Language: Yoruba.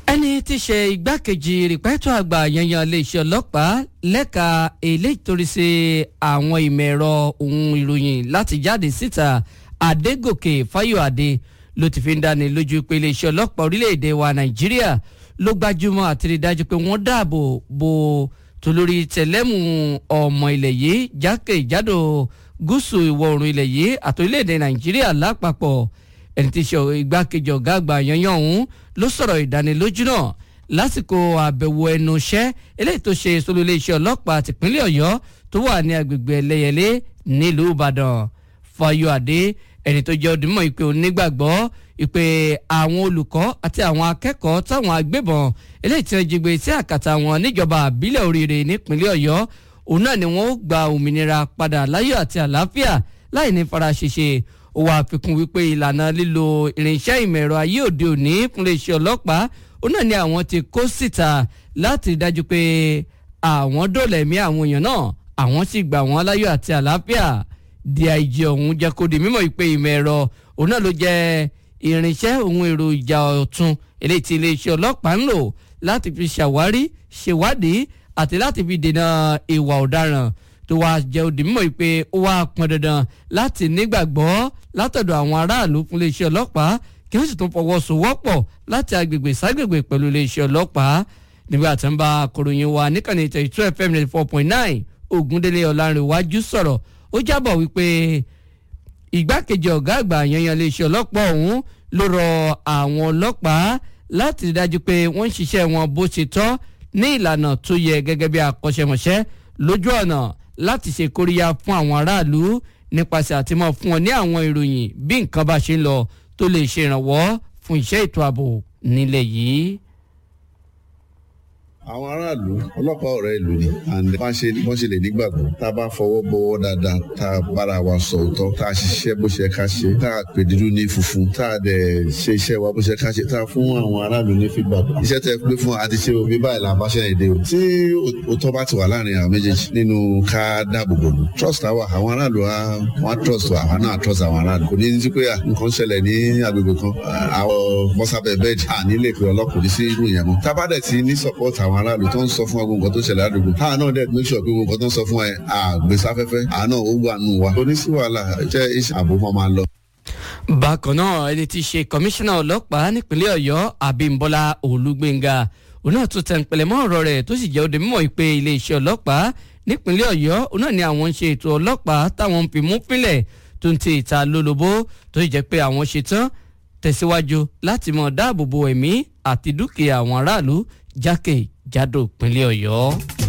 ẹni tí í ṣe igbákejì rìpẹ́tọ̀ àgbà yanyan iléeṣẹ́ ọlọ́pàá lẹ́ka eléyìí torí sí àwọn ìmọ̀ ẹ̀rọ ohun ìròyìn láti jáde síta Adégòkè Fáyọ̀adé ló ti fi ń dáni lójú pé iléeṣẹ́ ọlọ́pàá orílẹ̀-èdè wa Nàìjíríà ló gbájúmọ́ àti rí dájú pé wọ́n dáàbò bo tolórí tẹ̀lẹ́mù ọmọ ilẹ̀ yìí jákèjádò gúúsù ìwọ̀ oòrùn ilẹ̀ yìí àti orílẹ̀-èdè Nàìjíríà lápapọ̀ ẹni tí í ṣe igbákejì ọ̀gá àgbà yanyan ọ̀hún ló sọ̀rọ̀ ìdánilójú náà lásìkò àbẹ̀wò ẹnu iṣẹ́ eléyìí tó ṣe sólú iléeṣẹ́ ọlọ́pàá tìpínlẹ̀ Ọ̀yọ́ tó wà ní agbègbè Ẹlẹ́yẹlé nílùú Ìbàdàn Fáyọ̀adé ẹni tó jẹ́ òdìmọ̀ ìpè onígbàgbọ́ ìpè àwọn olùkọ́ àti àwọn akẹ́kọ̀ọ́ táwọn agbébọn eléyìí tí wọ́n jí gbé sí àkàtà wọn níjọba àbílẹ̀ oríire nípínlẹ̀ Ọ̀yọ́ òun náà ni wọ́n ó gba òmìnira padà láyọ̀ àti àlàáfíà láì ní fara ṣèṣe ó wàá fikún wípé ìlànà lílo irinṣẹ́ ìmọ̀ ẹ̀rọ ayé òde òní fúnlé iṣẹ́ ọlọ́pàá ó náà ni àwọn ti kó síta láti dájú pé àwọn dóòlà ẹ̀mí àwọn èèyàn náà àwọn sì gbà wọ́n láyọ̀ àti àlàáfíà dig ọ̀hún jẹ́ kó di mímọ̀ ìpè ìmọ̀ ẹ̀rọ òun náà ló jẹ́ irinṣẹ́ ohun èrò ìjà ọ̀tun eléyìí tí iléeṣẹ́ ọlọ́pàá ń lò láti fi ṣàwárí ṣèwádìí àti láti fi dènà ìwà ọ̀daràn tó wàá jẹ́ òdì mímọ̀ pé ó wàá pọn dandan láti nígbàgbọ́ látọ̀dọ̀ àwọn aráàlú fún iléeṣẹ́ ọlọ́pàá kí wọ́n sì tún fọwọ́sowọ́pọ̀ láti agbègbè ságbègbè pẹ̀lú iléeṣẹ́ ọlọ́pàá nígbà tí wọ́n bá akọ̀ròyìn wa níkànnì thirty two fm ninety four point nine Ògúndélé Ọlárìnwájú sọ̀rọ̀ ó jábọ̀ wípé igbákejì ọ̀gá àgbà yanyan iléeṣẹ́ ọlọ́pàá ọ̀hún ló rọ àwọn ọlọ́pàá láti rí dájú pé wọ́n ń ṣiṣẹ́ wọn bó ṣe tọ́ ní ìlànà tó yẹ gẹ́gẹ́ bí akọ́ṣẹ́mọṣẹ́ lójú ọ̀nà láti ṣe kóríyá fún àwọn aráàlú nípasẹ̀ àtìmọ́ fún wọn ní àwọn ìròyìn bí nǹkan bá ṣe ń lọ tó lè ṣe ìrànwọ́ fún iṣẹ́ ètò ààbò nílẹ̀ yìí àwọn aráàlú ọlọ́pàá ọ̀rẹ́ ìlú ni and wọ́n ṣe wọ́n ṣe lè nígbàgbọ́ tá a bá fọwọ́ bọwọ́ dáadáa tá a bára wa sọ òótọ́ tá a ṣiṣẹ́ bó ṣe ká ṣe tá a pè dúdú ní funfun tá a dẹ̀ ṣe iṣẹ́ wa bó ṣe ká ṣe tá a fún àwọn aráàlú ní feedback iṣẹ́ tẹ́ pé fún àti ṣe òbí báyìí là ń báṣẹ́ èdè o tí òótọ́ bá ti wà láàrin àwọn méjèèjì nínú ká dáàbò bò lù trust àwa àwọn aráàlú wa wọ́n trust wa àwa náà trust àwọn aráàlú kò ní ní pé nǹkan ṣẹlẹ̀ ní agbègbè kan àwọn bọ́sábẹ̀ bẹ́ẹ̀dì à nílé ìpè ọlọ́kùnrin sí irú ìyẹn mọ́ tá a bá dẹ̀ ti ní support àwọn aráàlú tó ń sọ fún wa gbogbo nǹkan tó ṣẹlẹ̀ àdúgbò táà náà dẹ̀ make sure pé gbogbo nǹkan tó ń sọ fún wa àgbèsáfẹ́fẹ́ àánà ó wà nù wa oníṣí wàhálà jẹ́ iṣẹ́ ààbò máa máa lọ. bákan náà ẹni tí í ṣe kọmíṣánná ọlọ́pàá nípínlẹ̀ ọ̀yọ́ abímbọ́lá olúgbénga òun náà tún tẹnpẹlẹ mọ́ ọ̀rọ̀ rẹ̀ tó sì jẹ́ òde mímọ̀ pé iléeṣẹ́ ọlọ́pàá nípínlẹ̀ ọ̀yọ́ òun náà ni àwọn ń ṣe ètò ọlọ́pàá táwọn ń fi mú pínlẹ̀ tó ń ti ìta lólobó tó sì jẹ́ pé àwọn ṣetán tẹ̀síwájú láti mọ̀ dáàbò bo ẹ̀mí àti dúkìá àwọn aráàlú jákèjádò ìpínlẹ̀ ọ̀yọ́.